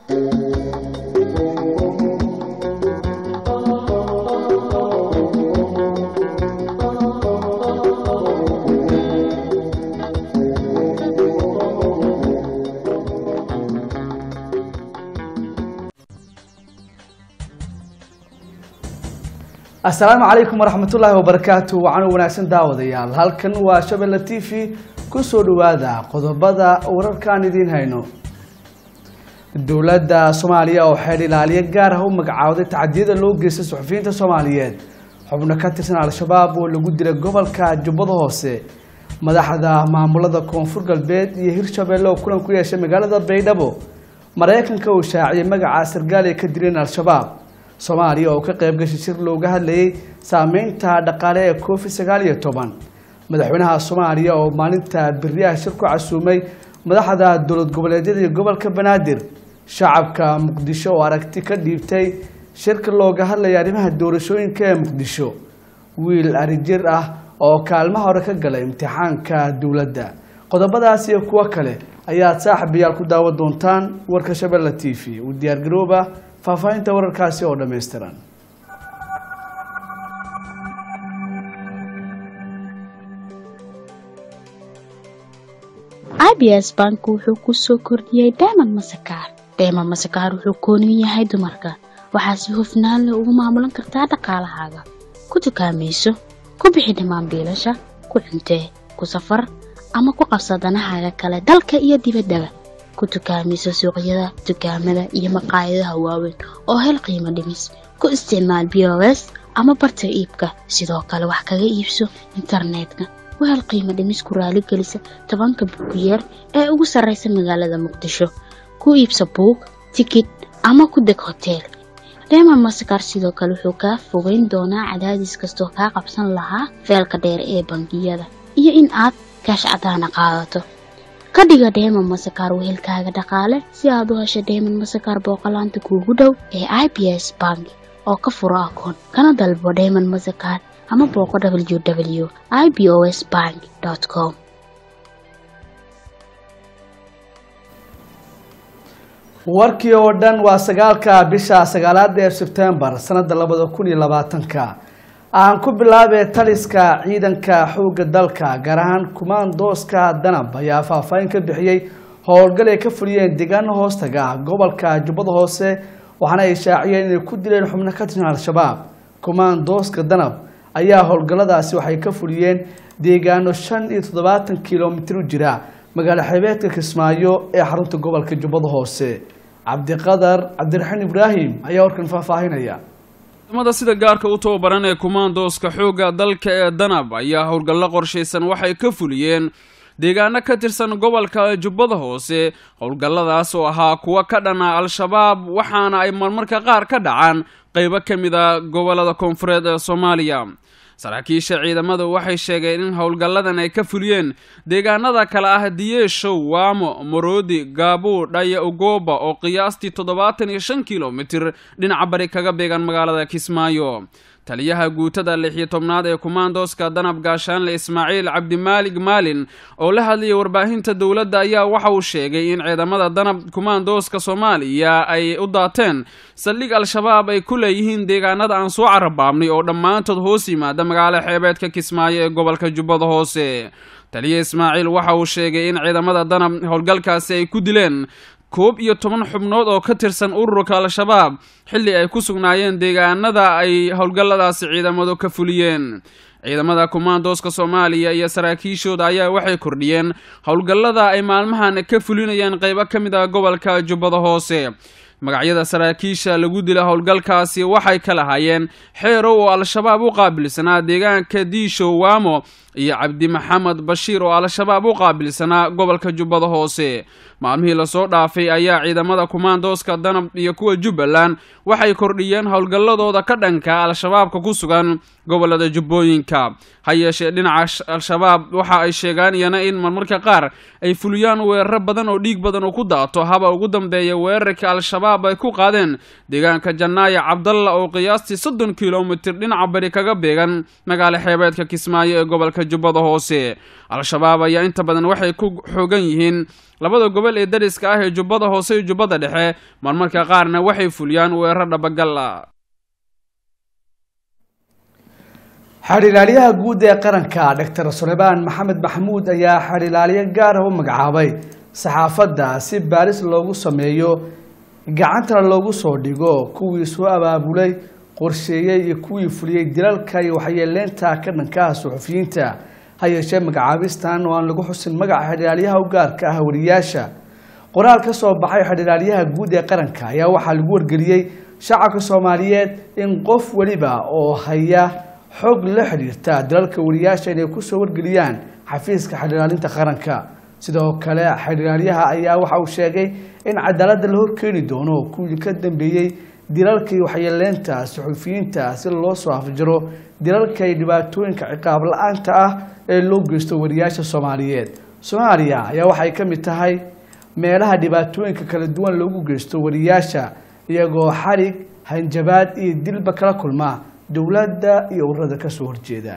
asalaamu calaykum waraxmatullaahi wabarakaatu wacan wanaagsan daawadayaal halkan waa shabelle t v kusoo dhawaada qodobada wararkaan idiin hayno dowladda soomaaliya oo xeer ilaaliye gaar ah u magacaawday tacdiyada loo geystay suxufiyiinta soomaaliyeed xubno ka tirsan al-shabaab oo lagu dilay gobolka jubbada hoose madaxda maamulada koonfur galbeed iyo hirshabeelle oo kulan ku yeeshay magaalada baydhabo maraykanka uu shaaciyay magaca sargaal ay ka dileen al-shabaab soomaaliya oo ka qayb gashay shir looga hadlayay saameynta dhaqaale ee covid sagaal iyo toban madaxweynaha soomaaliya oo maalinta beriyaha shir ku casuumay madaxda dowlad goboleedyada iyo gobolka banaadir shacabka muqdisho oo aragti ka dhiibtay shirka looga hadlaya arrimaha doorashooyinka ee muqdisho wiil arijir ah oo kaalmaha hore ka galay imtixaanka dowladda qodobadaas iyo kuwo kale ayaad saaxibayaal ku daawan doontaan warka shabelle t v u diyaargarooba faahfaahinta wararkaasi oo dhammaystiran abs bank wuxuu ku soo kordhiyey diamond masakaar diamond masakaar wuxuu kooniyu yahay dumarka waxaa si hufnaan leh ugu maamulan kartaa dhaqaalahaaga ku dukaamayso ku bixi dhammaan biilasha ku cuntee ku safar ama ku qabsa danahaaga kale dalka iyo dibaddaba ku dukaamayso suuqyada dukaamada iyo maqaayadaha waaweyn oo hel qiimo dhimis ku isticmaal b o s ama barta iibka sidoo kale wax kaga iibso internetka wahel qiimo dhimis ku raaligelisa tobanka buugiyeer ee ugu sarraysa magaalada muqdisho ku iibsa buug tikid ama ku deg hoteel reemon masakar sidoo kale wuxuu kaa fogeyn doonaa cadaadis kastoo kaa qabsan lahaa feelka dheer ee bangiyada iyo in aad kaash cadaana qaadato ka dhiga dheeman masakaar wehelkaaga dhaqaale si aad u hesho dheeman masakaar booqolaanta kuugu dhow ee i b s bank oo ka furo akoon kana dalbo dheeman masakaar ama booqo w w i b o s bank com warkii oo dhan waa sagaalka bisha sagaalaada ee sebtembar sanada labada kun iyo labaatanka aan ku bilaabee taliska ciidanka xoogga dalka gaar ahaan kumaandooska danab ayaa faahfaahin ka bixiyey howlgal ay ka fuliyeen deegaano hoostaga ah gobolka jubbada hoose waxaana ay shaaciyeen inay ku dileen xubno ka tirsan al-shabaab kumaandooska danab ayaa howlgalladaasi waxay ka fuliyeen deegaano shan iyo toddobaatan kilomitir u jira magaalo xeebeedka kismaayo ee xarunta gobolka jubbada hoose cabdiqadar cabdiraxiin ibraahim ayaa warkan faahfaahinaya ciidamada sida gaarka u tababaran ee kumaandooska xoogga dalka ee danab ayaa howlgallo qorshaysan waxay ka fuliyeen deegaano ka tirsan gobolka jubbada hoose howlgalladaas oo ahaa kuwa ka dhana al-shabaab waxaana ay marmarka qaar ka dhacaan qeybo ka mid a gobolada koonfureed ee soomaaliya saraakiisha ciidamadu waxay sheegeen in howlgalladan ay ka fuliyeen deegaanada kale ah diyeeshow waamo maroodi gaabuu dhaya ugoba oo qiyaastii toddobaatan iyo shan kilomitir dhinaca bari kaga beegan magaalada kismaayo taliyaha guutada lix iyo tobnaad ee kumaandooska danab gaashaanle ismaaciil cabdimaalig maalin oo la hadlayay warbaahinta dowladda ayaa waxa uu sheegay in ciidamada danab kumaandooska soomaaliya ay u daateen saldhig al-shabaab ay ku leeyihiin deegaanada aan soo carabaabnay oo dhammaantood hoos yimaada magaalo xeebeedka kismaayo ee gobolka jubbada hoose taliya ismaaciil waxa uu sheegay in ciidamada danab howlgalkaasi ay ku dileen koob iyo toban xubnood oo ka tirsan ururka al-shabaab xilli ay ku sugnaayeen deegaanada ay howlgalladaasi ciidamadu ka fuliyeen ciidamada kumaandooska soomaaliya iyo saraakiishooda ayaa waxay kordhiyeen howlgallada ay maalmahan ka fulinayaan qeybo ka mid ah gobolka jubbada hoose magacyada saraakiisha lagu dila howlgalkaasi waxay ka lahaayeen xeerow oo al-shabaab u qaabilsanaa deegaanka diishow waamo iyo cabdi maxamed bashiir oo al-shabaab u qaabilsanaa gobolka jubbada hoose maalmihii lasoo dhaafay ayaa ciidamada kumaandooska danab iyo kuwa jubbaland waxay kordhiyeen howlgalladooda ka dhanka al-shabaabka ku sugan gobolada jubbooyinka ha yeeshee dhinaca al-shabaab waxa ay sheegaan iyana in marmarka qaar ay fuliyaan weeraro badan oo dhiig badan uu ku daato haba ugu dambeeya weerarka al-shabaab ay ku qaadeen deegaanka jannaaya cabdalla oo qiyaastii soddon kilomitir dhinaca bari kaga beegan magaalo xeebeedka kismaayo ee gobolka gobolka jubbada hoose al-shabaab ayaa inta badan waxay ku xoogan yihiin labada gobol ee dariska ah ee jubbada hoose iyo jubbada dhexe marmarka qaarna waxay fuliyaan weerar dhabagal ah xadhilaaliyaha guud ee qaranka doctor suleymaan maxamed maxamuud ayaa xadhilaaliyo gaar ah u magacaabay saxaafadda si baaris loogu sameeyo gacantana loogu soo dhigo kuwii soo abaabulay qorsheeyey iyo kuwii fuliyey dilalka iyo waxyeeleynta ka dhanka ah suxufiyiinta ha yeeshee magacaabistan oo aan lagu xusin magaca xadhilaaliyaha u gaarka ah wariyaasha qoraal ka soo baxay xadhilaaliyaha guud ee qaranka ayaa waxaa lagu wargeliyey shacabka soomaaliyeed in qof weliba oo haya xog la xidhiirta dalalka wariyaasha inay kusoo wargeliyaan xafiiska xadhilaalinta qaranka sidoo kale xadhilaalyaha ayaa waxa uu sheegay in cadaaladda la horkeeni doono kuwii ka dambeeyey dilalkii waxyeeleynta suxufiyiinta si loo soo afjaro dilalka iyo dhibaatooyinka ciqaab la-aanta ah ee loo geysto wariyaasha soomaaliyeed soomaaliya ayaa waxay ka mid tahay meelaha dhibaatooyinka kala duwan loogu geysto wariyaasha iyagoo xarig hanjabaad iyo dilba kala kulma dowladda iyo ururada kasoo horjeeda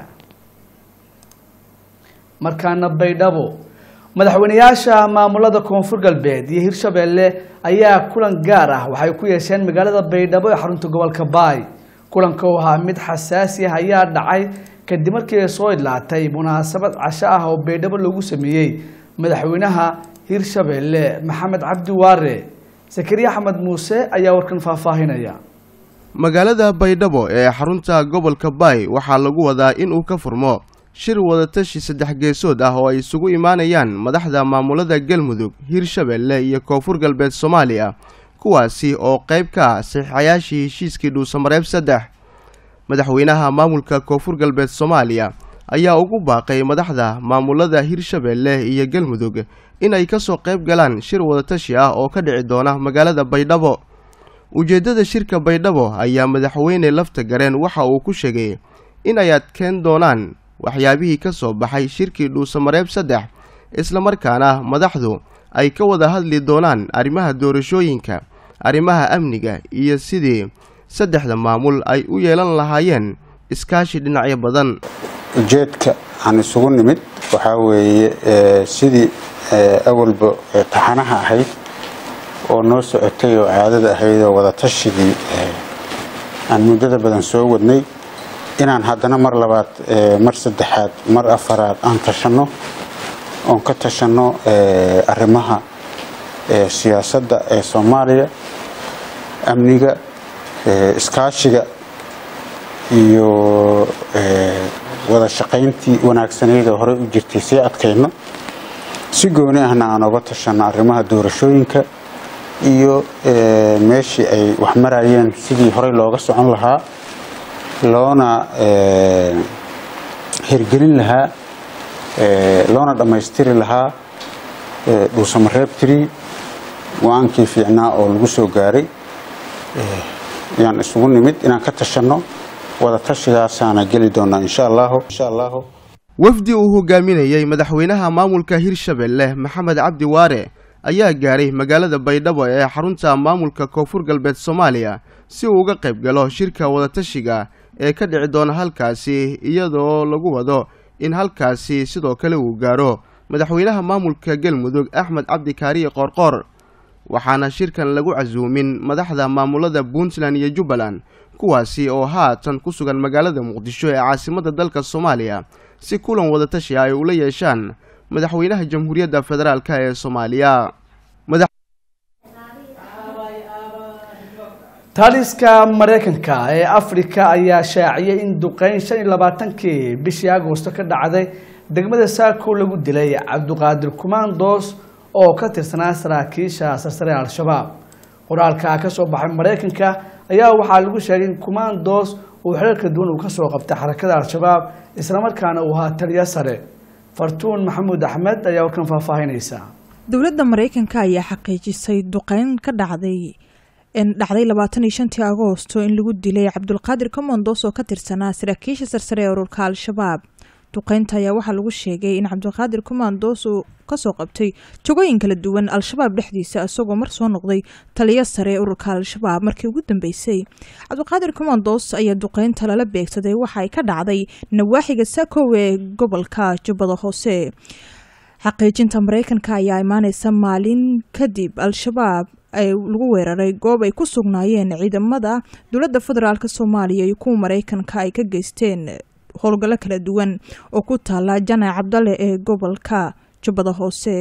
markaana baydhabo madaxweyneyaasha maamulada koonfur galbeed iyo hirshabeelle ayaa kulan gaar ah waxay ku yeesheen magaalada baydhabo ee xarunta gobolka baay kulanka oo ahaa mid xasaasi ah ayaa dhacay kadib markii ay soo idlaatay munaasabad casho ah oo baydhabo loogu sameeyey madaxweynaha hirshabeelle maxamed cabdi waare sakariya axmed muuse ayaa warkan faahfaahinaya magaalada baydhabo ee xarunta gobolka baay waxaa lagu wadaa in uu ka furmo shir wadatashi saddex geesood ah oo ay isugu imaanayaan madaxda maamulada galmudug hirshabeelle iyo koonfur galbeed soomaaliya kuwaasi oo qayb ka ah saxiixayaashii heshiiskii dhuusamareeb saddex madaxweynaha maamulka koonfur galbeed soomaaliya ayaa ugu baaqay madaxda maamulada hirshabeelle iyo galmudug inay kasoo qayb galaan shir wadatashi ah oo ka dhici doona magaalada baydhabo ujeeddada shirka baydhabo ayaa madaxweyne lafta gareen waxa uu ku sheegay in ay adkeen doonaan waxyaabihii ka soo baxay shirkii dhuusamareeb saddex islamarkaana madaxdu ay ka wada hadli doonaan arrimaha doorashooyinka arrimaha amniga iyo sidii saddexda maamul ay u yeelan lahaayeen iskaashi dhinacyo badan ujeedka aan isugu nimid waxaa weeye sidii awalba taxanaha ahayd oo noo socotay oo caadada ahayd oo wadatashigii aan muddada badan soo wadnay inaan haddana mar labaad mar saddexaad mar afaraad aan tashanno oon ka tashanno arrimaha siyaasadda ee soomaaliya amniga iskaashiga iyo wada shaqayntii wanaagsaneyd oo horey u jirtay sii adkayno si gooni ahna aan oga tashanno arrimaha doorashooyinka iyo meeshii ay wax marayeen sidii horey looga socon lahaa loona hirgelin lahaa loona dhammaystiri lahaa dhuusamareeb tiri go-aankii fiicnaa oo lagu soo gaaray yaan isugu nimid inaan ka tashanno wada tashigaasaana geli doonaa insha allahu insha allahu wafdi uu hogaaminayey madaxweynaha maamulka hirshabeelle maxamed cabdi waare ayaa gaaray magaalada baydhabo ee xarunta maamulka koonfur galbeed soomaaliya si uu uga qayb galo shirka wadatashiga ee ka dhici doona halkaasi iyadoo lagu wado in halkaasi sidoo kale uu gaaro madaxweynaha maamulka galmudug axmed cabdi kaariye qoorqoor waxaana shirkan lagu casuumin madaxda maamulada puntland iyo jubbaland kuwaasi oo haatan ku sugan magaalada muqdisho ee caasimadda dalka soomaaliya si kulan wadatashi ay ula yeeshaan madaxweynaha jamhuuriyadda federaalk ee soomaaliya taliska mareykanka ee afrika ayaa shaaciyay in duqeyn shan iyo labaatankii bishii agoosto ka dhacday degmada saako lagu dilay cabdiqaadir kumandos oo ka tirsanaa saraakiisha sarsare al-shabaab qoraalka ka soo baxay mareykanka ayaa waxaa lagu sheegay in kumandos uu xerar kala duwan uu kasoo qabtay xarakada al-shabaab islamarkaana uu ahaa taliyo sare fartuun maxamuud axmed ayaa warkan faahfaahinaysa dowladda mareykanka ayaa xaqiijisay duqeyn ka dhacday dhacday labaatan iyo shantii agoosto in lagu dilay cabdulqaadir komondos oo ka tirsanaa saraakiisha sarsare ee ururka al-shabaab duqeynta ayaa waxaa lagu sheegay in cabdiqaadir kumaandoos uu kasoo qabtay jogooyin kala duwan al-shabaab dhexdiisa isagoo mar soo noqday taliyo sare ururka al-shabaab markii ugu dambeysay cabdiqaadir kumaandoos ayaa duqeynta lala beegsaday waxa ay ka dhacday nawaaxiga sakow ee gobolka jubbada hoose xaqiijinta mareykanka ayaa imaaneysa maalin kadib al-shabaab ay lagu weeraray goob ay ku sugnaayeen ciidamada dowladda federaalk soomaaliya iyo kuwa mareykanka ay ka geysteen howlgallo kala duwan oo ku taala janac cabdalle ee gobolka jubbada hoose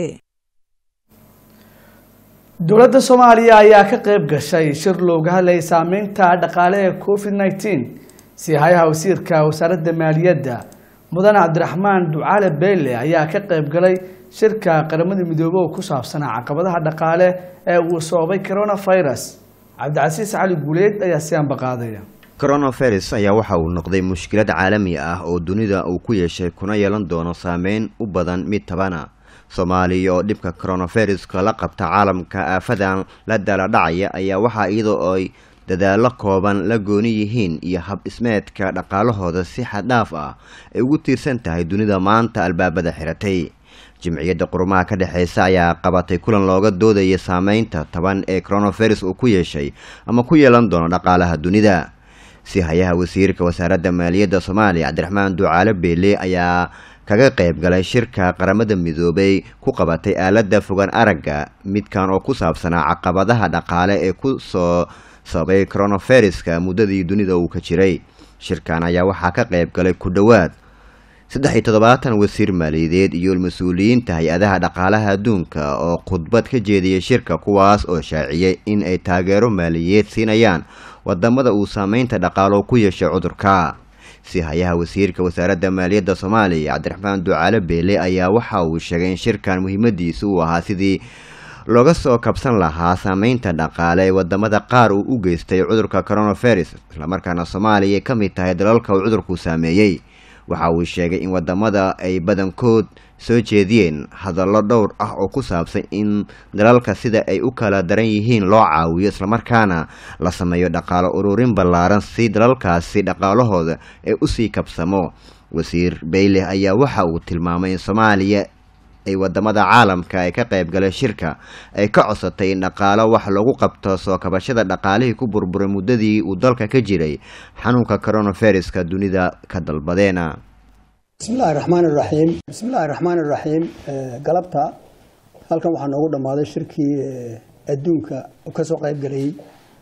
dowladda soomaaliya ayaa ka qayb gashay shir looga hadlayay saameynta dhaqaale ee covid nneteen siihayaha wasiirka wasaaradda maaliyadda mudane cabdiraxmaan ducaale beyle ayaa ka qayb galay shirka qaramada midoobey oo ku saabsanaa caqabadaha dhaqaale ee uu sababay coronavirus cabdicasiis cali guuleed ayaa si ambaqaadaya coronavirus ayaa waxa uu noqday mushkilad caalami ah oo dunida uu ku yeeshay kuna yeelan doono saameyn u badan mid tabana soomaaliya oo dhibka coronaviruska la qabta caalamka aafadan la daaladhacaya ayaa waxaa iyadoo ay dadaallo kooban la gooni yihiin iyo habdhismeedka dhaqaalahooda si xaddhaaf ah ay ugu tiirsan tahay dunida maanta albaabada xiratay jimciyadda qurumaha ka dhexeysa ayaa qabatay kulan looga doodaya saameynta taban ee coronavirus uu ku yeeshay ama ku yeelan doono dhaqaalaha dunida si hayaha wasiirka wasaaradda maaliyadda soomaaliya cabdiraxmaan ducaale beele ayaa kaga qayb galay shirka qaramada midoobay ku qabatay aaladda fogaan aragga midkan oo ku saabsanaa caqabadaha dhaqaale ee ku soo sababay coronaviruska muddadii dunida uu ka jiray shirkan ayaa waxaa ka qayb galay ku dhowaad saddex iyo toddobaatan wasiir maaliyadeed iyo mas-uuliyiinta hay-adaha dhaqaalaha adduunka oo khudbad ka jeediyay shirka kuwaas oo shaaciyay in ay taageero maaliyadeed siinayaan wadamada uu saameynta dhaqaalo ku yeeshay cudurka si hayaha wasiirka wasaaradda maaliyadda soomaaliya cabdiraxmaan ducaale beele ayaa waxa uu sheegay in shirkan muhiimadiisa uu ahaa sidii looga soo kabsan lahaa saameynta dhaqaale ee wadamada qaar uu u geystay cudurka coronavirus islamarkaana soomaaliya ay ka mid tahay dalalka uu cudurku saameeyey waxa uu sheegay in wadamada ay badankood soo jeediyeen hadallo dhowr ah oo ku saabsan in dalalka sida ay u kala daran yihiin loo caawiyo islamarkaana la sameeyo dhaqaalo ururin ballaaran si dalalkaasi dhaqaalahooda ee usii kabsamo wasiir bayleh ayaa waxa uu tilmaamay in soomaaliya ay wadamada caalamka ay ka qayb galeen shirka ay ka codsatay in dhaqaalo wax lagu qabto soo kabashada dhaqaalihii ku burburay muddadii uu dalka ka jiray xanuunka coronaviruska dunida ka dalbadeena bismillahi raxmaan iraxiim bismillahi raxmaan iraxiim galabta halkan waxaa noogu dhammaaday shirkii adduunka kasoo qayb galayay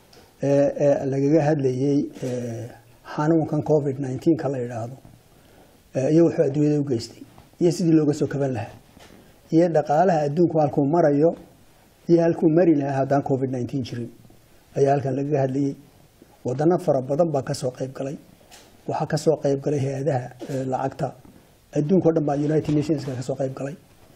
ee lagaga hadlayey xanuunkan covid nneteen-ka la yidhaahdo iyo wuxuu adduunyada u geystay iyo sidii looga soo kaban lahaa iyo dhaqaalaha adduunku halkuu marayo iyo halkuu mari lahaa haddaan covid nneteen jirin ayaa halkan lagaga hadlayey wadano fara badan baa kasoo qayb galay waxaa kasoo qayb galay hay-adaha lacagta adduunka o dhan baa united nationska kasoo qayb galay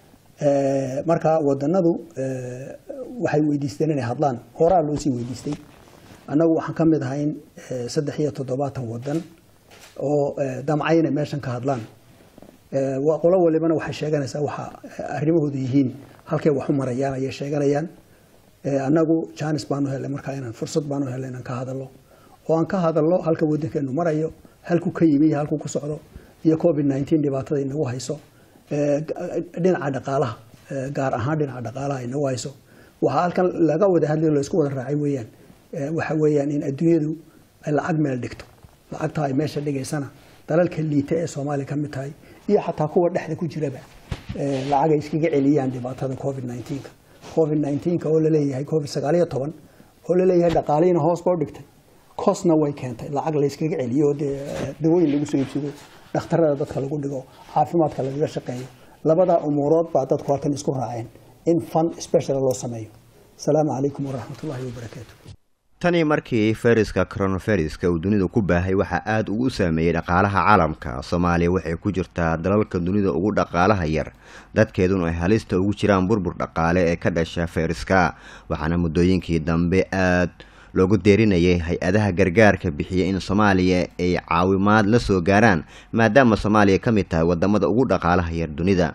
marka wadanadu waxay weydiisteen inay hadlaan horaa loo sii weydiistay annagu waxaan ka mid ahayn saddex iyo toddobaatan wadan oo damcay inay meeshan ka hadlaan qolo walibana waxay sheeganaysaa waxa arrimahooda yihiin halkay wax u marayaan ayay sheeganayaan annagu janis baanu helay markaa inaan fursad baanu helay inaan ka hadalno oo aan ka hadalno halka wadankeenu marayo halkuu ka yimi iyo halkuu ku socdo iyo covid nneteen dhibaatada inagu hayso dhinaca dhaqaalaha gaar ahaan dhinaca dhaqaalaha inagu hayso waxaa halkan laga wada hadlayo laysku wada raacay weeyaan waxa weeyaan in adduunyadu ay lacag meel dhigto lacagta ay meesha dhigaysana dalalka liita ee soomaaliya ka mid tahay iyo xataa kuwa dhexda ku jiraba lacag ay iskaga celiyaan dhibaatada covid nneteen-ka covid nneteen-ka oo laleeyahay covid sagaal iyo toban oo laleeyahay dhaqaalihiina hoos boo dhigtay cosna way keentay lacag la yskaga celiyo oo dee dawooyin lagu soo iibsado dhakhtarada dadka lagu dhigo caafimaadka lagaga shaqeeyo labada umuurood baa dadku halkan isku raaceen in fund special loo sameeyo asalaamu calaykum waraxmatullahi wabarakaatu tanii markii fayraska coronaviruska uu dunida ku baahay waxaa aada ugu saameeyey dhaqaalaha caalamka soomaaliya waxay ku jirtaa dalalka dunida ugu dhaqaalaha yar dadkeeduna ay halista ugu jiraan burbur dhaqaale ee ka dhasha fayraska waxaana muddooyinkii dambe aada loogu deerinayay hay-adaha gargaarka bixiya in soomaaliya ay caawimaad la soo gaaraan maadaama soomaaliya ka mid tahay wadamada ugu dhaqaalaha yar dunida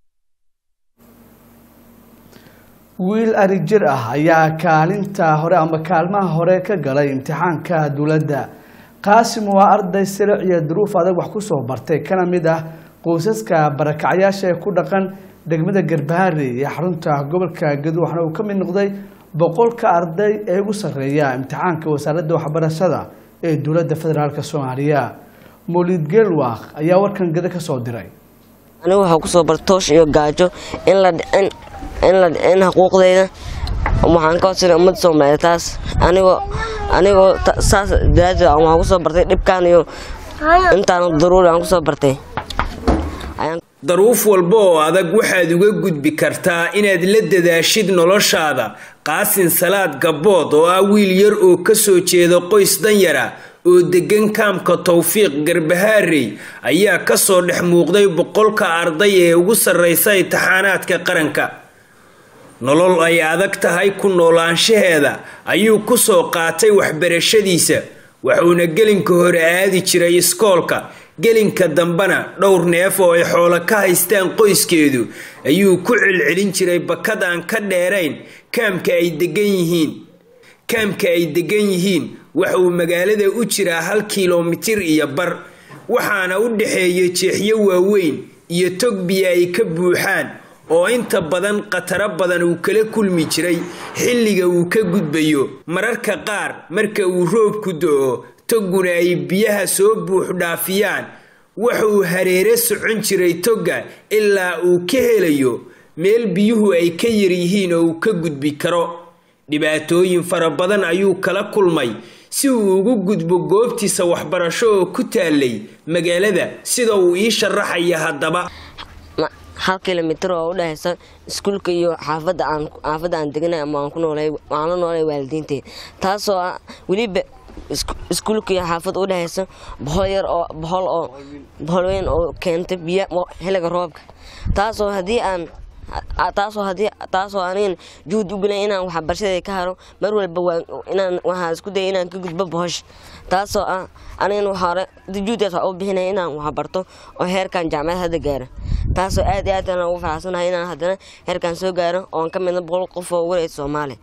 wiil arig jir ah ayaa kaalinta hore ama kaalmaha hore ka galay imtixaanka dowladda qaasim waa arday silic iyo duruuf adag wax kusoo bartay kana mid ah qoysaska barakacyaasha ee ku dhaqan degmada garbaharey ee xarunta gobolka gedo waxaana uu ka mid noqday boqolka arday ee ugu sarreeya imtixaanka wasaaradda waxbarashada ee dowladda federaalk soomaaliya mawlid geelwaaq ayaa warkan gedo ka soo diray anigu waxaa kusoo bartay toosh iyo gaajo in la dhicin in la dhicin xuquuqdayda waxaan ka codsanay ummadda soomaaliyeed taas anigoo anigoo ta- saas daraaddeed aan waxaan kusoo bartay dhibkaan iyo intaan daruuri aan kusoo bartay ayaan daruuf walba oo adag waxaad uga gudbi kartaa inaad la dadaashid noloshaada qaasin salaad gabbood oo ah wiil yar oo ka soo jeeda qoys danyara oo deggan kaamka towfiiq garbahaarey ayaa kasoo dhex muuqday boqolka arday ee ugu sarreysa imtixaanaadka qaranka nolol ay adag tahay ku noolaanshaheeda ayuu kusoo qaatay waxbarashadiisa wuxuuna gelinka hore aadi jiray iskoolka gelinka dambena dhowr neef oo ay xoolo ka haystaan qoyskeedu ayuu ku celcelin jiray bakad aan ka dheerayn kaamka ay degan yihiin kaamka ay degan yihiin waxa uu magaalada u jiraa hal kilomitir iyo bar waxaana u dhexeeya jeexyo waaweyn iyo tog biyo ay ka buuxaan oo inta badan khataro badan uu kala kulmi jiray xilliga uu ka gudbayo mararka qaar marka uu roobku do-o togguna ay biyaha soo buux dhaafiyaan waxa uu hareere socon jiray togga ilaa uu ka helayo meel biyuhu ay ka yaryihiin oo uu ka gudbi karo dhibaatooyin fara badan ayuu kala kulmay si uu ugu gudbo goobtiisa waxbarasho oo ku taalay magaalada sida uu ii sharaxaya haddaba ma- hal kilomitir oo u dhexeysa iskuulka iyo xaafadda aan xaafadda aan deganay ama aan ku noolay waxaan la noolay waalidiintay taasoo ah weliba isku- iskuulka iyo xaafadda u dhexeysa bohol yar oo bohol oo bohol weyn oo keentay biyo mo- xilliga roobka taasoo haddii aan a- taasoo haddii taasoo anigan juhud u gelay inaan waxbarashada ka haro mar walba waa inaan waxaa isku daya inaan ka gudbo bohosh taasoo ah anigan waxaa hore juhdaas waxaa u bixinaya inaan waxbarto oo heerkan jaamacad hadda gaaro taasoo aad iyo aad aan ugu faraxsanahay inaan haddana heerkan soo gaaro oon ka midna boqol qof oo wareysa soomaali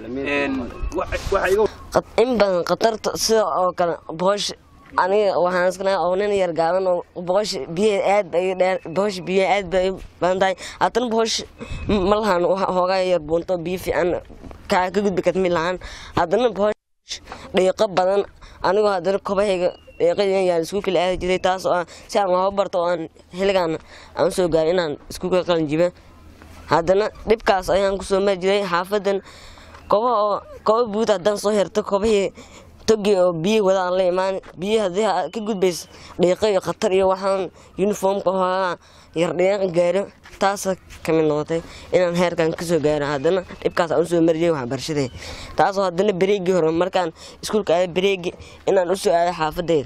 Qat- in badan khatarta sida oo kale bohosh aniga waxaan iskanahay oo nin yar gaaban oo bohosh biyaha aad bay dheer bohosh biyaha aad bay badan tahay haddana bohosh m- ma lahan wax hoogaa yar buunto biyo fiican kaa ka gudbi karta mid lahaan haddana bohosh dhiiqo badan anigoo haddana kobahayga dhiiqadii yaan iskuulka la aadi jiray taas oo ah si aan waxba barto oo aan xilligaan aan usoo gaarin inaan iskuulka qalin jiba haddana dhibkaas ayaan kusoo mari jiray xaafadan koba oo koba buud haddaan soo herto kobahii togi oo biyi wada aan la imaan biyi haddii aad ka gudbayso dhiiqo iyo khatar iyo waxaan uniformka hoogaa yar dhiiqa gaaro taasa ka mid noqotay inaan heerkan kasoo gaaro haddana dhibkaas aan usoo mari jiray waxbarashadee taasoo haddana bareegii hore markaan iskuulka aada bareegi inaan usoo aado xaafadeyda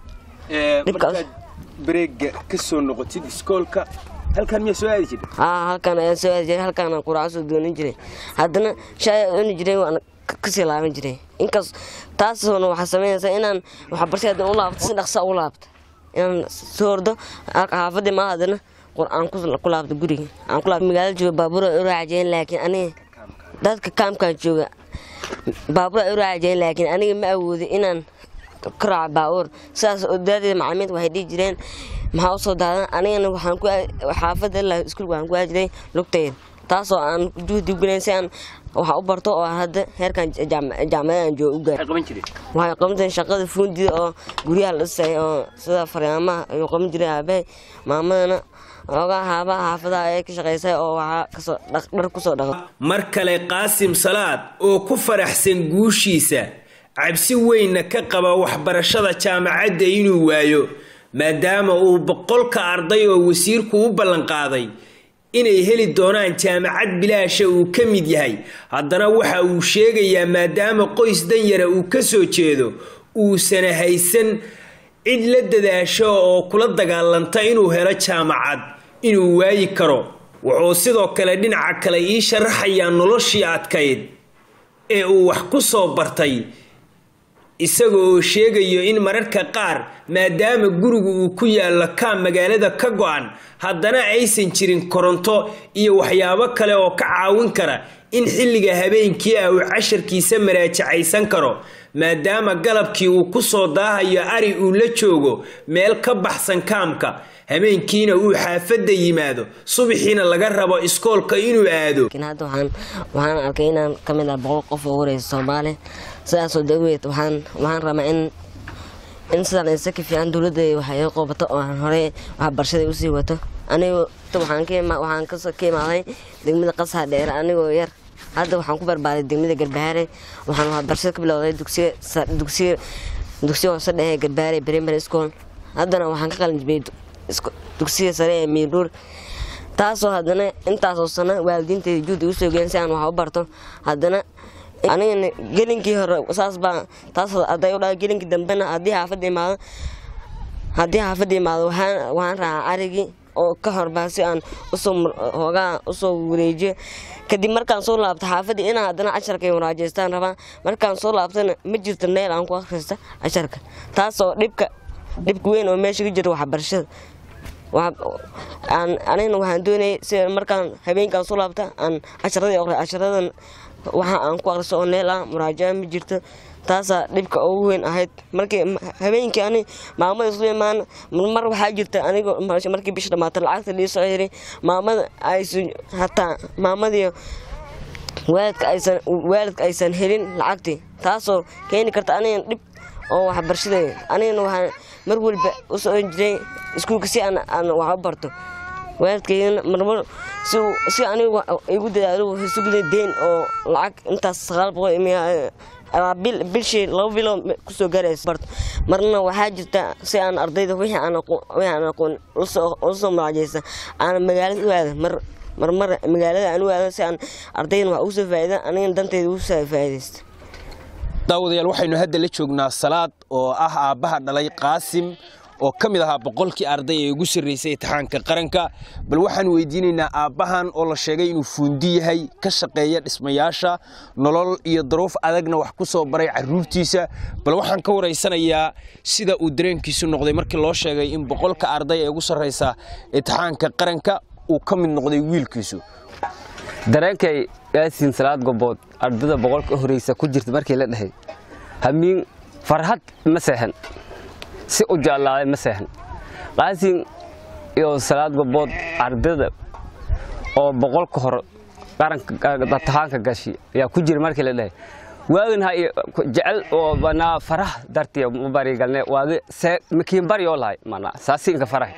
Dhibkaas. bareega kasoo noqotid iskoolka halkan miyaa soo aadi jirta haa halkaan ayaan soo aadi jiray halkaan aan quraaco soo doonin jiray haddana shaay aan cuni jiray waan ka- kasii laaban jiray inkaas taasna waxaa sameynaysaa inaan waxbarasha haddana u laabto si dhaqsa u laabto inaan soo ordo halka xaafadii maa haddana qur- aan ku- ku laabto guriga aan ku laabto magaalada jooga baabuur ay u raacjeen laakiin aniga dadka kaamkaan jooga baabuur ay u raacjeen laakiin aniga ma awoodin inaan ka raaco baabuur sidaas oo daadeed macalimiinta waxay dhihi jireen maxaa usoo daadan anigana waxaan ku aad- xaafadda ilaa iskuulka waxaan ku aadi jiray lugtayda taasoo aan juhdi u gelayn si aan waxa u barto oo hadda heerkan jaam- jaamacada aan jooga u gaaro qaban jiray waxay qaban jireen shaqada fuundida oo guryaha la dhisay oo sida faryaamaha ayuu qaban jiray aabahay maamadana oogaa haabaha xaafadaha ayay ka shaqaysay oo waxaa kasoo dhaq- dhar kusoo dhaqo mar kale qaasim salaad oo ku faraxsan guushiisa cabsi weynna ka qaba waxbarashada jaamacadda inuu waayo maadaama uu boqolka arday oo wasiirku u ballanqaaday inay heli doonaan jaamacad bilaasha uu ka mid yahay haddana waxa uu sheegayaa maadaama qoys danyara uu ka soo jeedo uusana haysan cid la dadaasho oo kula dagaalanta inuu helo jaamacad inuu waayi karo wuxuu sidoo kale dhinaca kale ii sharaxayaa noloshii adkayd ee uu wax ku soo bartay isaga oo sheegayo in mararka qaar maadaama gurigu uu ku yaallo kaam magaalada ka go-an haddana aysan jirin koronto iyo waxyaabo kale oo ka caawin kara in xilliga habeenkii ah uu casharkiisa maraajacaysan karo maadaama galabkii uu ku soo daahayo ari uu la joogo meel ka baxsan kaamka habeenkiina uu xaafadda yimaado subaxiina laga rabo iskoolka inuu aado laakiin hadda waxaan waxaan arkay inaan ka mid ah boqol qof oo wareysa soomaali sidaasoo daweed waxaan waxaan rabaa in in sidaan isa ka fiican dowladda waxay iga qoobato oo aan horey waxbarashada usii wato anigu waxaan ka ima waxaan kasoo ka imaaday degmada qasaha dheere anigoo yar hadda waxaan ku barbaaday degmada garbahaare waxaan waxbarashada ka bilowday dugsiga sa- dugsiga dugsiga hoose dhexe garbahaare primary school haddana waxaan ka qalin jibiyey du- isku- dugsiga sare ee miidhuur taasoo haddana intaasoo sano waalidiintayda juhdi usoo geen si aan wax u barto haddana anigana gelinkii hore saas baa taas hadday u dhahay gelinkii dambena haddii xaafadda imaado haddii xaafadda imaado waxaan waxaan raacaa arigii oo ka horbaa si aan usoo mur- hoogaa usoo wareejiyo kadib markaan soo laabto xaafadii inaan haddana casharkay waraajeystaan rabaa markaan soo laabtana ma jirto meel aan ku akhrista casharka taasoo dhibka dhibka weyn oo meesha ka jira waxbarashada Waxa- aan anigana waxaan doonayay si markaan habeenkaan soo laabta aan casharadii aqri casharadan waxa aan ku aqriso oo neel ah muraajaca ma jirto taasaa dhibka ugu weyn ahayd markii habeenkii ani maamada islu imaan mar waxaa jirta anigo markii bisha dhamaata lacagta lii soo yiri maamada aysan hataa maamadii waalidka aysan waalidka aysan helin lacagtii taasoo keeni karta anigan dhib oo waxbarashada anigana waxaan mar walba u socon jiray iskuulka si aan aan wax u barto waalidkaygana marmar si uu- si anigu wa- igu dadaalo wuxuu sugday deyn oo lacag intaas sagaal boqol imiya ama bil bishii laba bilo kusoo gaaraysa barto marna waxaa jirta si aan ardayda wixii aan aqoon wixii aan aqoon usoo usoo muraajaysa aan magaalada u aada mar marmar magaalada aan u aado si aan ardaydan wax ugu soo faa'iida anigana dantayda ugu soo faa'iidaysta daawadayaal waxaynu hadda la joognaa salaad oo ah aabbaha dhalay qaasim oo ka mid ahaa boqolkii arday ee ugu sarreysay imtixaanka qaranka bal waxaan weydiinaynaa aabbahan oo la sheegay inuu fuundi yahay ka shaqeeya dhismayaasha nolol iyo daruuf adagna wax ku soo baray carruurtiisa bal waxaan ka waraysanayaa sida uu dareenkiisu noqday markii loo sheegay in boqolka arday ee ugu sarreysa imtixaanka qaranka uu ka mid noqday wiilkiisu dareenkay yaasiin salaad gobood ardada boqolka horeysa ku jirta markii la dhahay hamiin farxad ma seexan si u jeclaaday ma seexan qaasin iyo salaad gobood ardada oo boqolka hore qaranka tahaanka gashi ayaa ku jira markii la dhahay waagin ha jecel oo banaa farah dartiya ma barigalne waagi see makiin bari oo lahay mana saasiinka farahay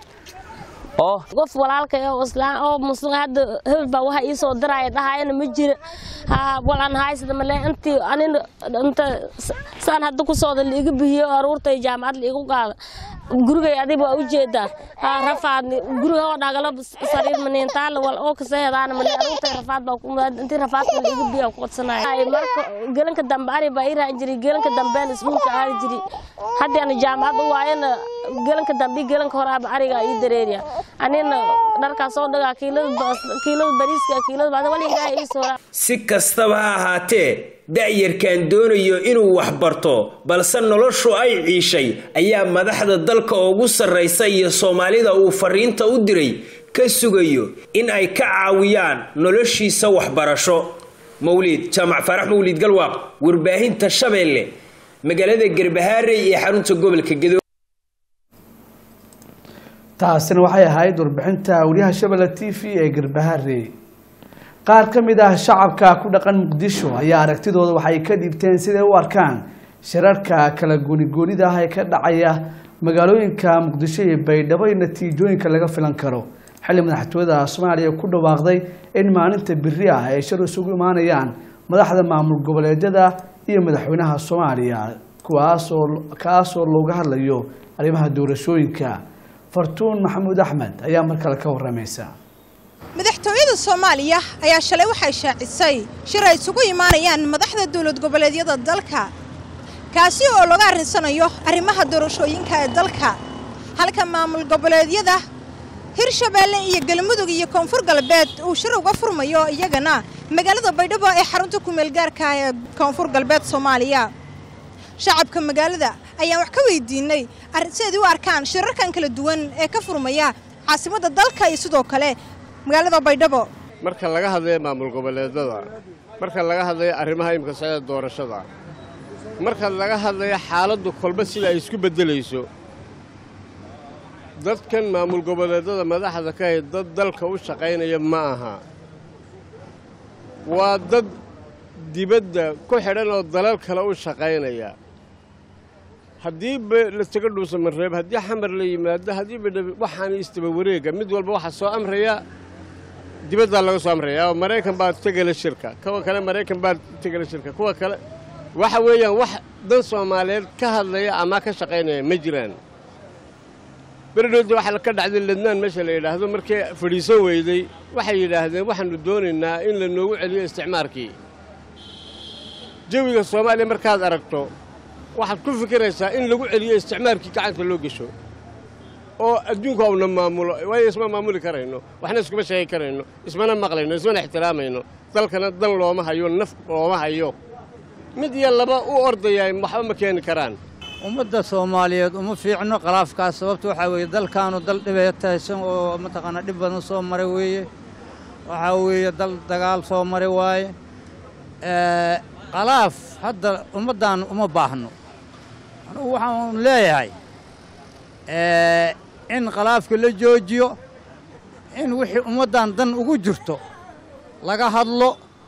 oo qof walaalka oo islaan oo muslim hadda hebel baa waxa ii soo diraya dhahayana ma jira ha walan haysada male intii anina inta saan hadda ku sooda liiga bihiyo aruurtay jaamacad liigu qaada gurigay adiba waa ujeedaa ha rafaad guriga oo dhagalo sariir maniintaal wal oo kasa hedaana male aruurtay rafaad baa ku intii rafaadka liiga bihiyo ku qodsanaya marka gelanka dambe ari baa ii raaci jiray gelanka dambean iskuulka aadi jiray haddii ana jaamacad u waayana gelanka dambe iyo gelanka horaaba ariga ii dareeriya anina dharkaas oo dhagaa kiilada bariiska kiilada bacda wali ilaahay ii soo si kastaba ha ahaatee da'yarkan doonayo inuu wax barto balse noloshu ay ciishay ayaa madaxda dalka ugu sarraysa iyo soomaalida uu fariinta u diray ka sugayo in ay ka caawiyaan noloshiisa waxbarasho mawliid jaamac faarax mawliid galwaaq warbaahinta shabeelle magaalada garbahaarey ee xarunta gobolka gedo taasina waxay ahayd warbixinta wariyaha shabelle t v ee garbahaare qaar ka mid ah shacabka ku dhaqan muqdisho ayaa aragtidooda waxay ka dhiibteen siday u arkaan shirarka kala goonigoonida ah ee ka dhacaya magaalooyinka muqdisho iyo baydhabo iyo natiijooyinka laga filan karo xilli madaxtooyada soomaaliya ku dhawaaqday in maalinta biri ah ay shir isugu imaanayaan madaxda maamul goboleedyada iyo madaxweynaha soomaaliya kuwaasoo kaasoo looga hadlayo arrimaha doorashooyinka fartuun maxamuud axmed ayaa mar kale ka waramaysa madaxtooyada soomaaliya ayaa shalay waxay shaacisay shir ay isugu imaanayaan madaxda dowlad goboleedyada dalka kaasi oo laga arrinsanayo arrimaha doorashooyinka ee dalka halka maamul goboleedyada hirshabeelle iyo galmudug iyo koonfur galbeed uu shir uga furmayo iyagana magaalada baydhabo ee xarunta kumeel gaarka ee koonfur galbeed soomaaliya shacabka magaalada ayaan wax ka weydiinay siday u arkaan shirarkan kala duwan ee ka furmaya caasimadda dalka iyo sidoo kale magaalada baydhabo marka laga hadlayo maamul goboleedada marka laga hadlayo arrimaha imika socda doorashada marka laga hadlayo xaaladdu kolba sida ay isku beddelayso dadkan maamul goboleedada madaxda ka hay dad dalka u shaqaynaya ma aha waa dad dibadda ku xidhan oo dalal kale u shaqaynaya haddii ba la taga dhuusamareeb haddii xamar la yimaado haddii ba waxaan istaba wareega mid walba waxaa soo amraya dibaddaa laga soo amraya oo maraykan baa tegala shirka kuwa kale maraykan baa tegala shirka kuwa kale waxa weeyaan wax dan soomaaliyeed ka hadlaya ama ka shaqaynaya ma jiraan beredhowda waxaa ka dhacday lednaan meesha la yidhaahdo markii fadhiisan weyday waxay yidhaahdeen waxaannu doonaynaa in la noogu celiyo isticmaarkii jawiga soomaaliya markaad aragto waxaad ku fikiraysaa in lagu celiyo isticmaarkii gacanta loo gesho oo adduunku auna maamulo waayo isma maamuli karayno waxna iskuma sheegi karayno ismana maqlayno ismana ixtiraamayno dalkana dan looma hayo naf looma hayo mid iyo laba u ordayaa waxba ma keeni karaan ummadda soomaaliyeed uma fiicno khalaafkaas sababta waxaa weeye dalkaanu dal dhibeetaysan oo mataqaanaa dhib badan soo maray weeye waxaa weeye dal dagaal soo maray waaye khalaaf hadda ummaddan uma baahno anugu waxaan leeyahay in khalaafka la joojiyo in wixii ummaddan dan ugu jirto laga hadlo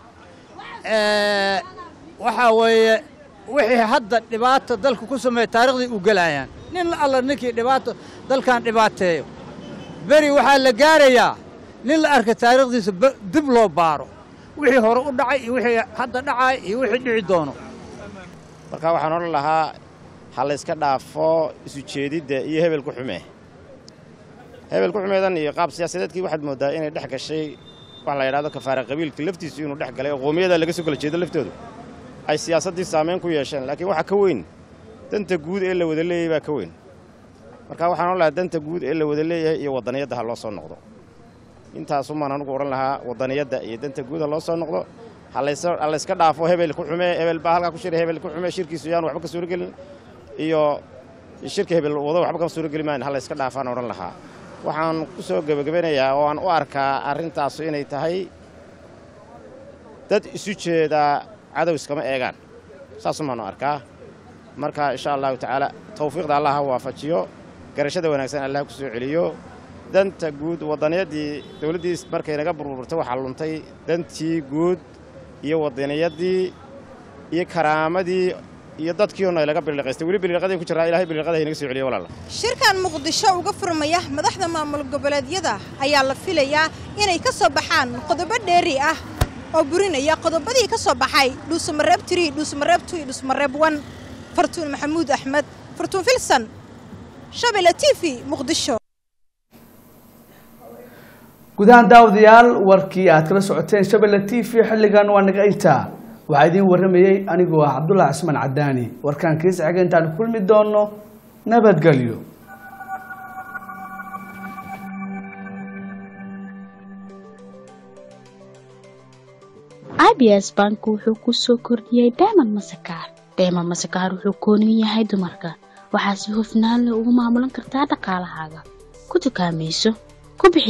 waxaa weeye wixii hadda dhibaata dalka ku sameeya taariikhdii u gelayaan nin alla ninkii dhibaato dalkan dhibaateeyo beri waxaa la gaarayaa nin la arka taariikhdiisa dib loo baaro wixii hore u dhacay iyo wixii hadda dhacay iyo wixii dhici doono marka waxaan odhan lahaa ha layska dhaafo isu jeedidda iyo hebel ku xume hebel ku xumeedan iyo qaab siyaasadeedkii waxaad mooddaa inay dhex gashay waxa la yidhahdo kafaara qabiilka laftiisu inuu dhex galay oo qoomiyada laga soo kala jeedo laftoodu ay siyaasaddii saamayn ku yeesheen laakiin waxaa ka weyn danta guud ee la wada leeyahay baa ka weyn marka waxaan odhan lahaa danta guud ee la wada leeyahay iyo waddaniyadda ha loo soo noqdo intaasumaan anugu odhan lahaa waddaniyadda iyo danta guud ha loo soo noqdo ha layska dhaafo hebel ku xumee hebel baa halkaa ku shiray hebel ku xumee shirkiisu yaan waxba ka suuragelin iyo shirka hebel wado waxba ka suurageli maayan ha layska dhaafaan odhan lahaa waxaan ku soo gebagabanayaa oo aan u arkaa arrintaasu inay tahay dad isu jeedaa cadow iskama eegaan saasumaanu arkaa marka insha allahu tacaala tawfiiqda allah ha waafajiyo garashada wanaagsan allah ku soo celiyo danta guud wadaniyaddii dowladdii markay naga burburtay waxaa luntay dantii guud iyo wadaniyaddii iyo karaamadii iyo dadkii ono laga biliqaystay weli biliqadii ku jiraa ilahay biliqada inaga soo celiyo walaala shirkan muqdisho uga furmaya madaxda maamul goboleedyada ayaa la filayaa inay ka soo baxaan qodobo dheeri ah oo burinaya qodobadii ka soo baxay dhuusamareeb tiri dhuusamareeb tu iyo dhuusamareeb wan fartuun maxamuud axmed fartuun filsan shabelle t v muqdisho gudahaan daawadayaal warkii aad kala socoteen shabelle t v xilligan waa naga intaa waxaa idiin warramayey anigoo ah cabdullahi cismaan cadaani warkaan kiisa xiga intaan kulmi doono nabadgelyo abs bank wuxuu ku soo kordhiyey dayman masakaar dayman masakaar wuxuu koonin yahay dumarka waxaa si hufnaan leh ugu maamulan kartaa dhaqaalahaaga ku dukaamayso ku bixi